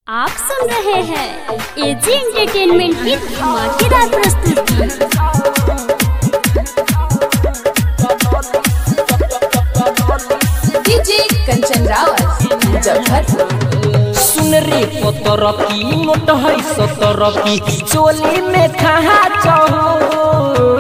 आप सुन रहे हैं एजी एंटरटेनमेंट की धमाकेदार प्रस्तुति डीजे कंचन रावत मुजफ्फरपुर सुन रे पतर की मोट है सतर की चोली में खहा चहो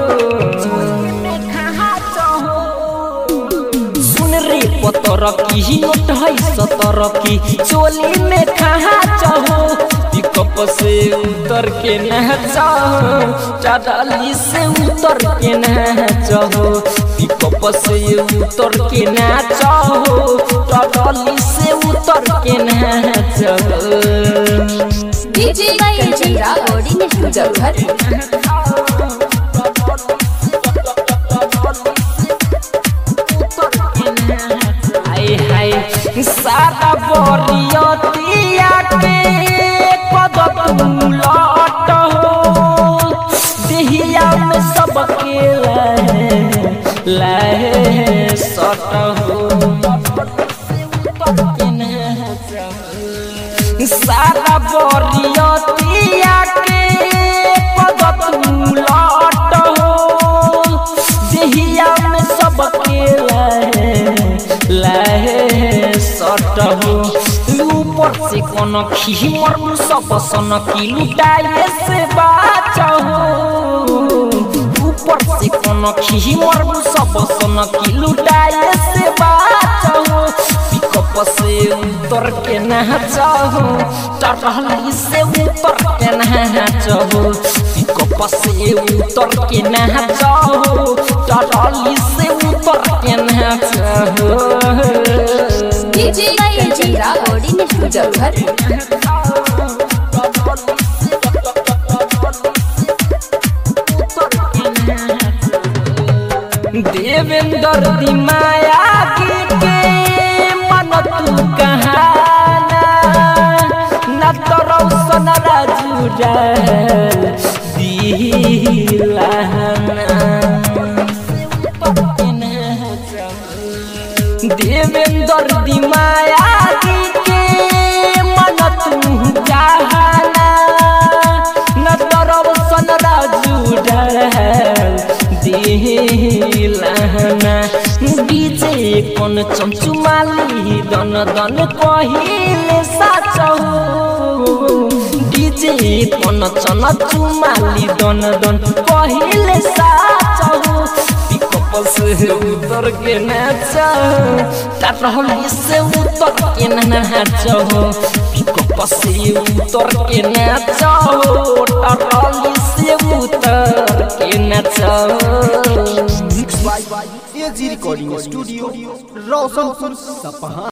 सुन रे पतर की मोट है सतर की चोली में खहा चहो पिकअप से उतर के न चाहो चादाली से उतर के न चाहो पिकअप से उतर के न चाहो चादाली से उतर के न चाहो डीजे कंचन रावत मुजफ्फरपुर हाय हाय सारा बोरियतिया के पद लट हो देहिया में सबके लहे लहे सट हो सारा बोरियतिया के पद लट हो देहिया में सबके लहे लहे सट हो ऊपर से कौन खी मर सब सन की लुटाए से बाच हो ऊपर से कौन खी मर सब सन की लुटाए से बाच हो पिकअप से उतर के नाचहो टटहली से उतर के नाचहो पिकअप से उतर के नाचहो टटहली से उतर के नाचहो डीजे कंचन रावत मुजफ्फरपुर देवेंद्र दी माया की के मन तू कहाना न तो रौशन राजू देवेंद्र दी माया की के मन तू कहाना न तो रौशन राजू दिलहना डीजे कोन चमचुमाली दन दन कहिले साच हो डीजे कोन चन चुमाली दन दन कहिले साच हो पिकअप से उतर के नाच टाटहली से उतर के नाच हो पिकअप से उतर के नाच हो टाटहली से उतर के नाच एजी रिकॉर्डिंग स्टूडियो रोशनपुर सपहा